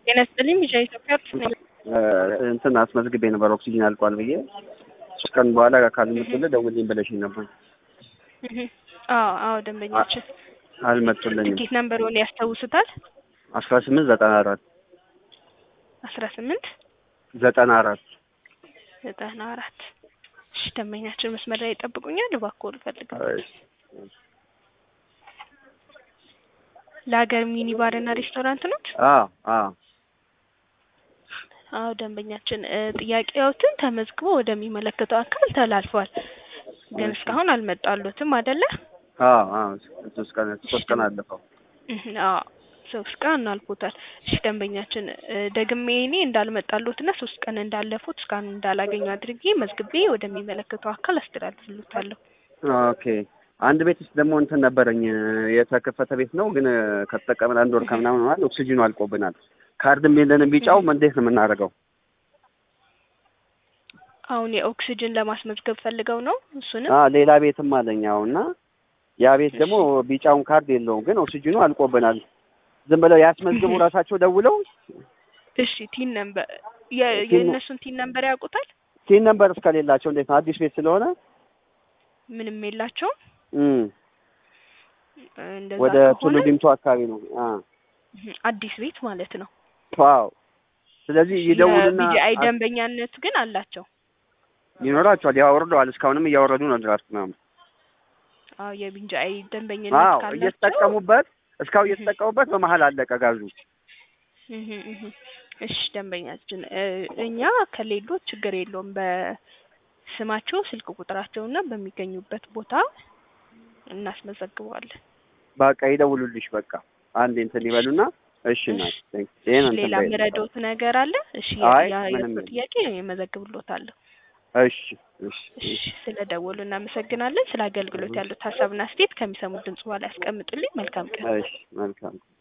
ጤና ይስጥልኝ ቢሻ ኢትዮጵያ እንትን አስመዝግቤ ነበር ኦክሲጅን አልቋል ብዬ ሶስት ቀን በኋላ ካልመጡልህ ደውልኝ ብለሽኝ ነበር። አዎ አዎ ደንበኛችን አልመጡልኝም። ትኬት ነምበሩን ያስታውሱታል? አስራ ስምንት ዘጠና አራት አስራ ስምንት ዘጠና አራት ዘጠና አራት እሺ ደንበኛችን መስመር ላይ ይጠብቁኛል። እባክዎ ልፈልገው። ለሀገር ሚኒ ባር እና ሬስቶራንት ኖት? አዎ አዎ አዎ ደንበኛችን እ ጥያቄዎትን ተመዝግቦ ወደሚመለከተው አካል ተላልፏል፣ ግን እስካሁን አልመጣሉትም አይደለ? አዎ አዎ ሶስት ቀን ሶስት ቀን አለፈው። እህ አዎ ሶስት ቀን አልፎታል። እሺ ደንበኛችን እ ደግሜ እኔ እንዳልመጣሉትና ሶስት ቀን እንዳለፉት እስካሁን እንዳላገኙ አድርጌ መዝግቤ ወደሚመለከተው አካል አስተላልፍልዎታለሁ። ኦኬ አንድ ቤት ውስጥ ደግሞ እንትን ነበረኝ የተከፈተ ቤት ነው፣ ግን ከተጠቀምን አንድ ወር ከምናምን ሆኗል። ኦክሲጅኑ አልቆብናል። ካርድም የለንም። ቢጫው እንዴት ነው የምናደርገው? አሁን የኦክሲጅን ለማስመዝገብ ፈልገው ነው እሱንም አ ሌላ ቤትም አለኝ አሁንና ያ ቤት ደግሞ ቢጫውን ካርድ የለውም፣ ግን ኦክሲጅኑ አልቆብናል። ዝም ብለው ያስመዝግቡ ራሳቸው ደውለው። እሺ ቲን ነምበር የእነሱን ቲን ነምበር ያውቁታል? ቲን ነምበር እስከሌላቸው እንዴት ነው? አዲስ ቤት ስለሆነ ምንም የላቸውም። እም እንደዛ ወደ ቱሉ ከሆነ ዲምቱ አካባቢ ነው። አ አዲስ ቤት ማለት ነው። ዋው ስለዚህ ይደውሉና የቢጂአይ ደንበኛነት ግን አላቸው። ይኖራቸዋል። ያወርደዋል። እስካሁንም እያወረዱ ነው ድራፍት ምናምን። አዎ የቢጂአይ ደንበኝነት አዎ ካላቸው እየተጠቀሙበት እስካሁን እየተጠቀሙበት በመሀል አለቀ ጋዙ። እህ እህ እሺ ደንበኛችን እ እኛ ከሌሎ ችግር የለውም በስማቸው ስልክ ቁጥራቸውና በሚገኙበት ቦታ እናስመዘግበዋለን። በቃ ይደውሉልሽ። በቃ አንዴ እንትን ይበሉና እሺ ና ይሄን እንትን ሌላ በይ። ምረዶት ነገር አለ? እሺ አይ ያ ምንም የእርሶ የለም። ጥያቄ የመዘግብሎታለሁ። እሺ እሺ እሺ ስለ ደወሉ እናመሰግናለን። ስለ አገልግሎት ያሉት ሀሳብና አስተያየት ከሚሰሙት ድምጽ በኋላ ያስቀምጡልኝ። መልካም ቀን። እሺ መልካም